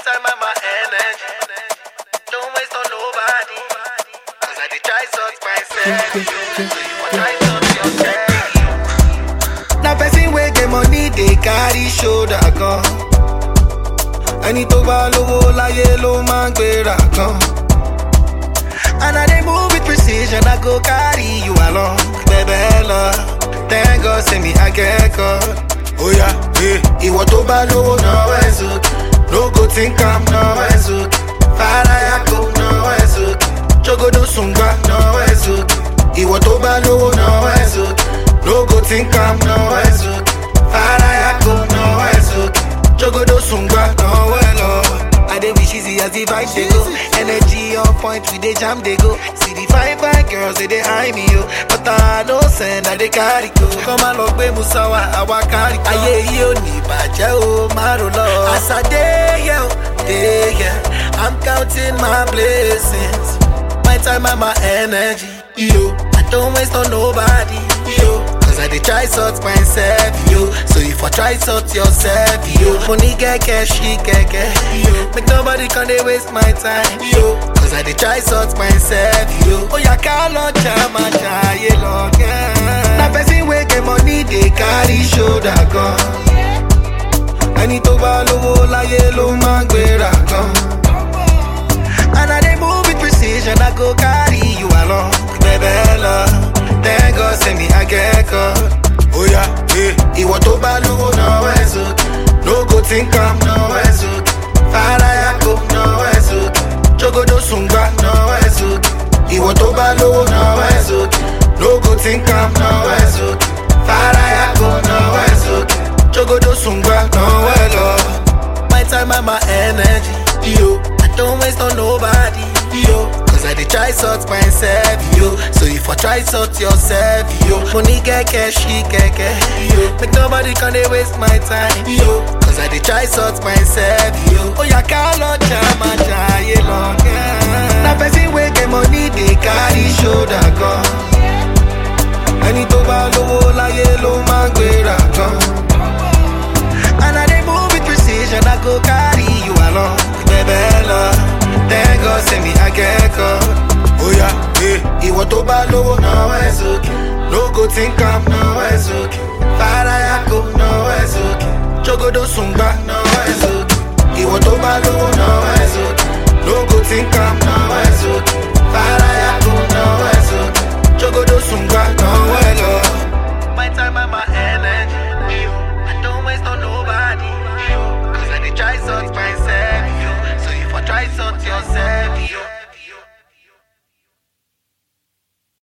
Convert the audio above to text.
time and my energy. Don't waste on nobody. Cause I did try sort myself. So you want try sort yourself. na person wey get money dey carry shoulder gan ẹni tó bá lówó láyé ló máa ń gbéra gan and i dey move with precision i go carry you along bẹ̀bẹ̀ lọ thank god say me i get God. oya eh. ìwọ tó bá lówó náwó ẹ̀ sókè no go think am náwó ẹ̀ sókè faraya kò náwó ẹ̀ sókè jogodo sùngbà náwó ẹ̀ sókè ìwọ tó bá lówó náwó ẹ̀ sókè no go think am náwó ẹ̀ sókè faraya kò náwó ẹ̀ sókè jogodo sùngbà náwó ẹ̀ lọ. I dey wish easy as the vibe dey go. Energy on point, we dey jam dey go. See the fine fine girls they dey eye me yo, but I no send I dey carry go. Come and lọ gbé Musawa, àwa carry go. Ayé yìí ò ní bàjẹ́ o, má ro lọ. As I dey here, o, dey here, I'm counting my blessings. My time and my energy, yo. I don't waste on nobody, yo. Cause I dey try sort myself, yo. So if I try sort yourself, yo. Money get cash, she get cash, yo. Make nobody come dey waste my time, yo. Cause I dey try sort myself, yo. Oh yeah, call on chama chaye long, yeah. Na person wey get money dey carry shoulder gan. Ẹni tó bá lówó láyé ló máa ń gbéra gan. And I dey move with precision, I go carry you along. Bẹ̀bẹ̀ lọ, thank God say me I get God. Oya, eh. Ìwọ tó bá lówó náwó ẹ̀ sókè. No go think am náwó ẹ̀ sókè. Faraya kò náwó ẹ̀ sókè. Jogodo sùngbà náwó ẹ̀ sókè. Ìwọ tó bá lówó náwó ẹ̀ sókè. No go think am náwó ẹ̀ sókè. Faraya kò náwó ẹ̀ sókè. Jogodo sùngbà náwó ẹ̀ lọ. My time and my energy, yo. I don't waste on nobody, yo. Cause I dey try sort myself, yo. So if I try sort yourself, yo. Money get cash, she get cash, yo. Make nobody come dey waste my time, yo. Cause I dey try sort myself, yo. Oh yeah, call on chama chaye long, yeah. Na person wey get money dey carry shoulder gan. Ẹni tó bá lówó láyé ló máa ń gbéra gan. And I dey move with precision, I go carry you along. Bẹ̀bẹ̀ lọ, thank God say me I get God. Oya, eh. Ìwọ tó bá lówó náwó ẹ̀ sókè. No go think am náwó ẹ̀ sókè. Faraya kò náwó ẹ̀ sókè. Jogodo sùngbà náwó ẹ̀ sókè. Ìwọ tó bá lówó náwó